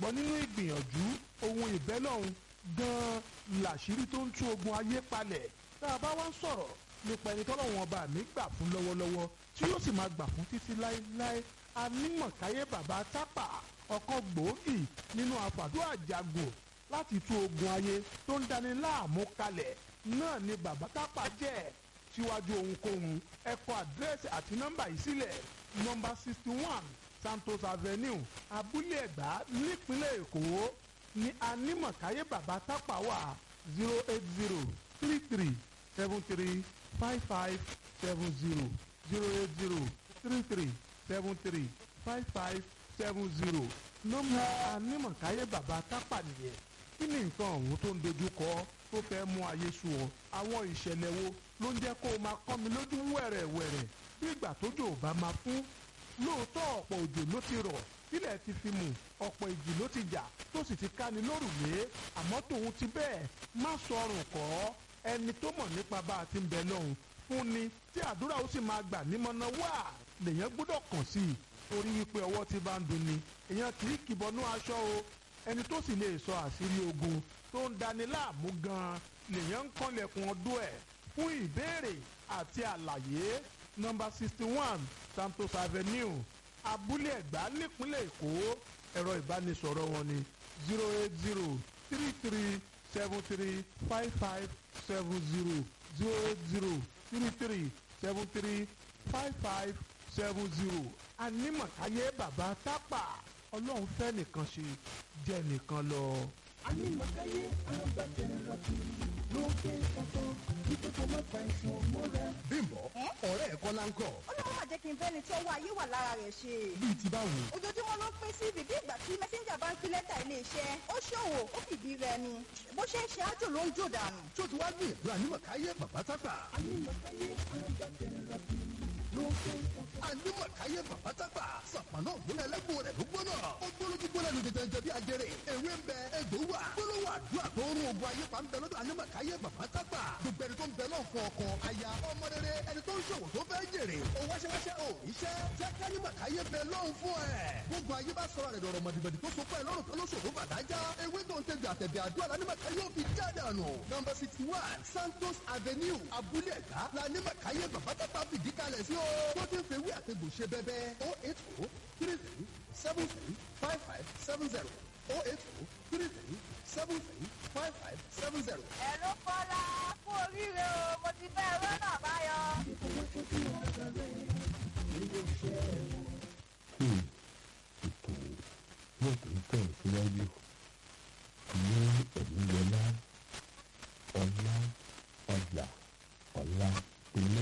gbàgbọ́ nínú ìgbìyànjú ohun ìbẹ́lọ́hún gan-an làṣírí tó ń tú ogun ayé palẹ̀ tá a bá wá ń sọ̀rọ̀ nípa ẹni tọ́lọ́wọ́n ọba mi gbà fún lọ́wọ́lọ́wọ́ tí yóò sì máa gbà fún títí láéláé anímọ̀káyé bàbá tápà ọ̀kan gbòógì nínú àfàdúrà jago láti tú ogun ayé tó ń dani láàmú kalẹ̀ náà ni bàbá tápà jẹ́ síwájú ohunkóhun ẹ kọ àdírẹ́sì àti nọ́mbà yìí sílẹ̀ nọ́mbà sixty one santos avenue abúlé ẹ̀gbá nípínlẹ̀ èkó ní anímọ̀káyé bàbá tápà wà zero eight zero three three seven three five five seven zero zero eight zero three three seven three five five seven zero nọ́mbà anímọ̀káyé bàbá tápà nìyẹn kí ni nǹkan ọ̀hún tó ń dojú kọ tó fẹ́ mú ayé sú ọ àwọn ìṣẹ̀lẹ̀ wo ló ń jẹ́ kó o máa kọ́ mi lójú wẹ̀rẹ̀wẹ̀rẹ̀ bí ìgbà tójò ò bá máa fún lóòótọ́ ọ̀pọ̀ òjò ló ti rọ̀ sílẹ̀ ti fi mù ọ̀pọ̀ ìjì ló ti jà tó sì ti ká ni lórùlé àmọ́ tòun ti bẹ́ẹ̀ má sọrùn kọ́ ẹni tó mọ̀ nípa bá a ti ń bẹ lọ́hùn fún ni tí àdúrà ó sì máa gbà nímọ̀nà wá lèèyàn gbọ́dọ̀ kàn sí i torí wípé ọwọ́ ti bá ń dunni èèyàn kì í kìbọnú aṣọ o ẹni tó sì lè sọ àṣírí ogun tó ń dani láàmú gan-an lèèyàn ń kànlẹ̀kùn ọdún ẹ̀ fún ìbéèrè àti àlàyé nọ́mbà sixty one santos avenue abúlé ẹ̀gbá nípínlẹ̀ èkó ẹ̀rọ ìbánisọ̀rọ̀ wọn ni zero eight zero three three seven three five five seven zero zero eight zero three three seven three five five seven zero anímọ̀káyé bàbá tápà ọlọ́run fẹ́ nìkan ṣe jẹ́ nìkan lọ. anímọ̀káyé agbátẹrẹ lókè ọ̀tọ̀ nítorí kò má fa ìṣàn mọ́ra. bímbọ ọ̀rẹ́ ẹ̀kọ́ láńkọ̀ ọlọ́run máa jẹ́ kí n fẹ́ni tí ọwọ́ ayé wà lára rẹ̀ ṣe. bíi ti báwo. ojoojúmọ́ ló ń pín sí bíbí ìgbà tí mẹ́sẹ́ńjà bá ń fi lẹ́tà iléeṣẹ́ ó ṣòwò ó fìdí rẹ̀ ni bó ṣe ń ṣe ájò ló ń jò dànù. tó ti wá gbìyànjú ànímọ̀káyé bàbá tápà. anímọ̀káyé agbátẹrẹ lókè ọ̀tọ̀. ànímọ̀káyé bàbá tápà. sàpànà ògbóná ẹlẹ́gbọ̀n rẹ̀ ló gbóná. ó gbóná tí gbóná ní jẹjẹrẹ bí ajẹrẹ. ewé ń bẹ egbò wà. gbólóhùn àdúrà tó ń rún ogun ayé pa ń bẹ lọ́dọ̀ ànímọ̀káyé bàbá tápà. gbogbo ẹni tó ń bẹ náà fún ọkọ aya ọmọ rere ẹni tó ń ṣòwò tó fẹ́ jèrè. ó wáṣẹ́wáṣẹ́ ò iṣẹ́ jẹ́ kánímọ̀káyé bẹ lọ́hùn fún ẹ. gbogbo ayé bá sọ̀rọ̀ rẹ̀ dọ̀rọ̀ mọ̀dìbọ̀dì tó so pẹ́ lọ́rùn kan ló ṣòro bàdájá. ewé tó ń tẹ̀gbẹ̀ àtẹ̀bẹ̀ àdúrà lánímọ̀káyé ò fi jáde àná. nọmba sixty one santos avenue abúlé ẹ̀ka lánímọ̀káyé bàbá tápà fìdí kalẹ̀ sí o. tó ti ń fewé àtẹ̀gbò ṣe bẹ́bẹ́ o eight o three three seven three five five seven zero o eight o three three seven three five five seven zero. ẹ̀rọ kọ́lá kú oríire o mo ti fẹ́ rọ́nà báyọ̀. ètò yóò tó tẹ̀ síwájú ní ẹ̀mí yọlá ọlá ọjà ọlá